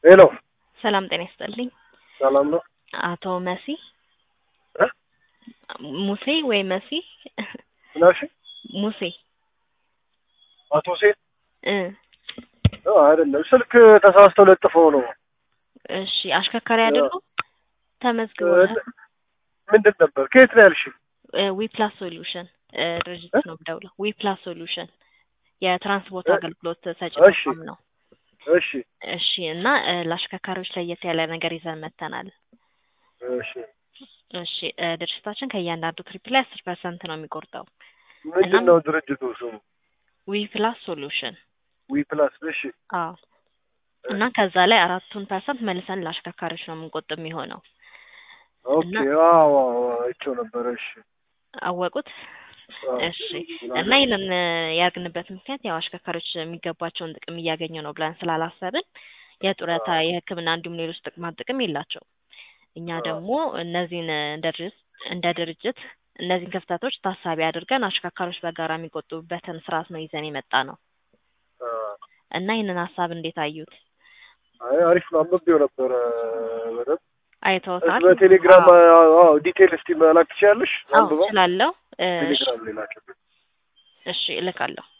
ሄሎ ሰላም ጤና ይስጥልኝ። ሰላም ነው? አቶ መሲ እ? ሙሴ ወይ መሲ ምን አልሽኝ? ሙሴ አቶ ሴት እ አይደለም፣ ስልክ ተሳስተው ለጥፈው ነው። እሺ አሽከርካሪ አይደሉ? ተመዝግበዋል። ምንድን ነበር? ከየት ነው ያልሽኝ? ዊ ፕላስ ሶሉሽን ድርጅት እ? ነው የምደውለው። ዊ ፕላስ ሶሉሽን የትራንስፖርት እ? አገልግሎት ሰጪ እሺ። ተቋም ነው። እሺ እሺ እና እ፣ ለአሽከርካሪዎች ለየት ያለ ነገር ይዘን መጥተናል። እሺ። እሺ እ፣ ድርጅታችን ከእያንዳንዱ ትሪፕ ላይ አስር ፐርሰንት ነው የሚቆርጠው። ምንድን ነው ድርጅቱ ስሙ? ዊ ፕላስ ሶሉሽን ዊ ፕላስ። እሺ አዎ እና ከዛ ላይ አራቱን ፐርሰንት መልሰን ለአሽከርካሪዎች ነው የምንቆጥብ የሚሆነው። ኦኬ። እና- አዎ አዎ፣ አይቼው ነበረ። እሺ አወቁት? አዎ። እሺ እና ይህንን እ፣ ያደረግንበት ምክንያት ያው አሽከርካሪዎች የሚገባቸውን ጥቅም እያገኙ ነው ብለን ስላላሰብን የጡረታ፣ የሕክምና እንዲሁም ሌሎች ጥቅማ ጥቅም የላቸውም። እኛ አዎ። ደግሞ እነዚህን እ፣ እንደ ድርጅት እንደ ድርጅት እነዚህን ክፍተቶች ታሳቢ አድርገን አሽከርካሪዎች በጋራ የሚቆጥቡበትን ስርዓት ነው ይዘን የመጣ ነው አ፣ እና ይህንን ሀሳብ እንዴት አዩት? አይ አሪፍ ነው። አንብቤው ነበረ በደንብ። አይተውታል? በቴሌግራም አዎ አዎ፣ ዲቴል እስቲ መላክ ትችያለሽ? አዎ አንብበው እችላለሁ። እ፣ እሺ ቴሌግራም ላይ ላክልኝ። እሺ እልካለሁ።